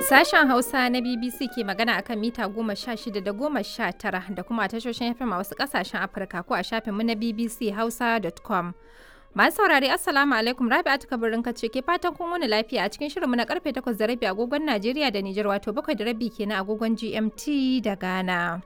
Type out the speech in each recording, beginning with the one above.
Sashen Hausa na BBC ke magana akan mita goma sha shida da goma sha tara da kuma a tashoshin FM a wasu kasashen Afirka ko a shafinmu na BBC Hausa.com. Masu saurari Assalamu alaikum Rabi'atu kabarin kace ke fatan kun wani lafiya a cikin shirinmu na karfe 8 da rabi agogon Najeriya da Nijar wato 7 da rabi kenan agogon GMT da Ghana.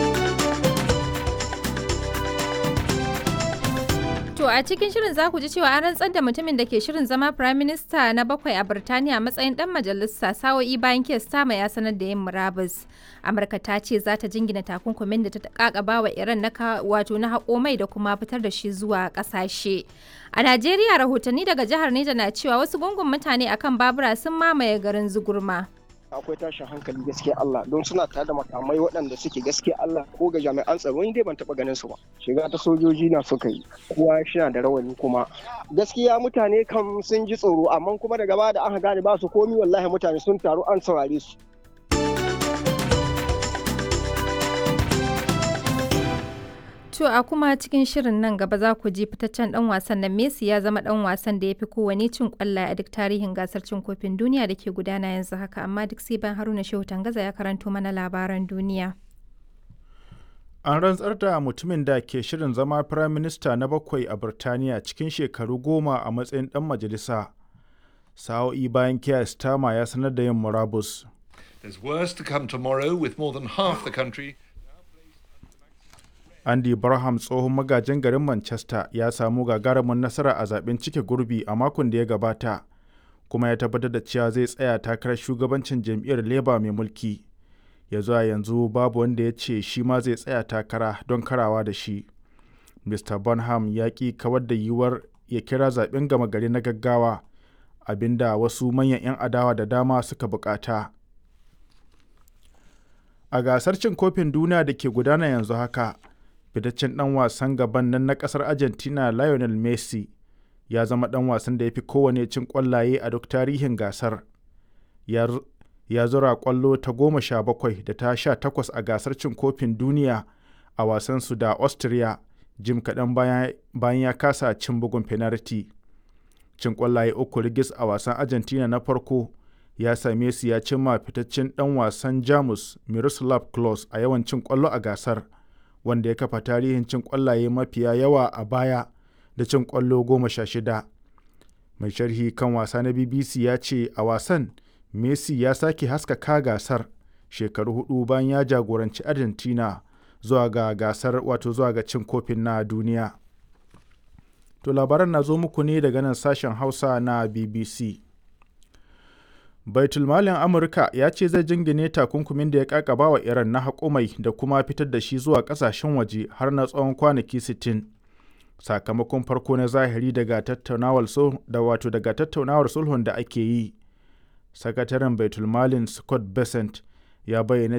To a cikin shirin za ku ji cewa an rantsar da mutumin da ke shirin zama Prime Minister na bakwai a Birtaniya matsayin dan majalisa sa'o'i bayan kes sama ya sanar da yin murabus. Amurka ta ce za ta jingina takunkumin da ta kakaba wa Iran na wato na haƙo mai da kuma fitar da shi zuwa ƙasashe. A Najeriya rahotanni daga jihar Neja na cewa wasu gungun mutane akan babura sun mamaye garin Zugurma. akwai tashin hankali gaskiya Allah don suna tare da makamai waɗanda suke gaskiya Allah ko ga jami'an tsaro ni dai ban taɓa ganin su ba shiga ta sojoji na suka yi kowa shi da rawani kuma gaskiya mutane kam sun ji tsoro amma kuma daga baya da aka gane ba su komi wallahi mutane sun taru an saurare su To a kuma cikin shirin nan gaba za ku ji fitaccen dan wasan nan Messi ya zama dan wasan da ya fi kowane cin kwallaye a duk tarihin gasar cin kofin duniya da ke gudana yanzu haka amma duk sai ban Haruna Shehu Tangaza ya karanto mana labaran duniya. An rantsar da mutumin da ke shirin zama Firayim Minista na bakwai a Birtaniya cikin shekaru goma a matsayin dan majalisa. Sa'o'i bayan Keir Starmer ya sanar da yin murabus. There's worse to come tomorrow with more than half the country Andy Barham tsohon magajin garin Manchester ya samu gagarumin nasara a zaben cike gurbi a makon da ya gabata, kuma ya tabbatar da cewa zai tsaya takarar shugabancin jam'iyyar Labour mai mulki. Ya zuwa yanzu babu wanda ya ce shi ma zai tsaya takara don karawa da shi. Mr. Bonham ya ƙi kawar da yiwuwar ya kira zaben gama gari na gaggawa, abinda wasu manyan 'yan adawa da dama suka bukata. A gasar cin kofin duniya da ke gudana yanzu haka, fitaccen ɗan wasan gaban nan na ƙasar argentina lionel messi ya zama ɗan wasan da ya fi kowane cin ƙwallaye a duk tarihin gasar ya zura ƙwallo ta goma sha bakwai da ta sha takwas a gasar cin kofin duniya a wasansu da austria jim kaɗan bayan ya kasa cin bugun penalty cin ƙwallaye uku rigis a wasan argentina na farko ya same su ya cimma fitaccen ɗan wasan jamus miroslav klose a yawan cin ƙwallo a gasar wanda ya kafa tarihin cin ƙwallaye mafiya yawa a baya da cin ƙwallo goma sha shida. Mai sharhi kan wasa na BBC ya ce a wasan Messi ya sake haskaka gasar shekaru hudu bayan ya jagoranci Argentina zuwa ga gasar wato zuwa ga cin kofin na duniya. To labaran na zo muku ne daga nan sashen Hausa na BBC. baitulmalin amurka ya ce zai jingine takunkumin da ya kakaba wa iran na haƙumai da kuma fitar da shi zuwa ƙasashen waje har na tsawon kwanaki 60 sakamakon farko na zahiri daga tattaunawar da wato daga tattaunawar sulhun da ake yi sakataren baitulmalin scott besant ya bayyana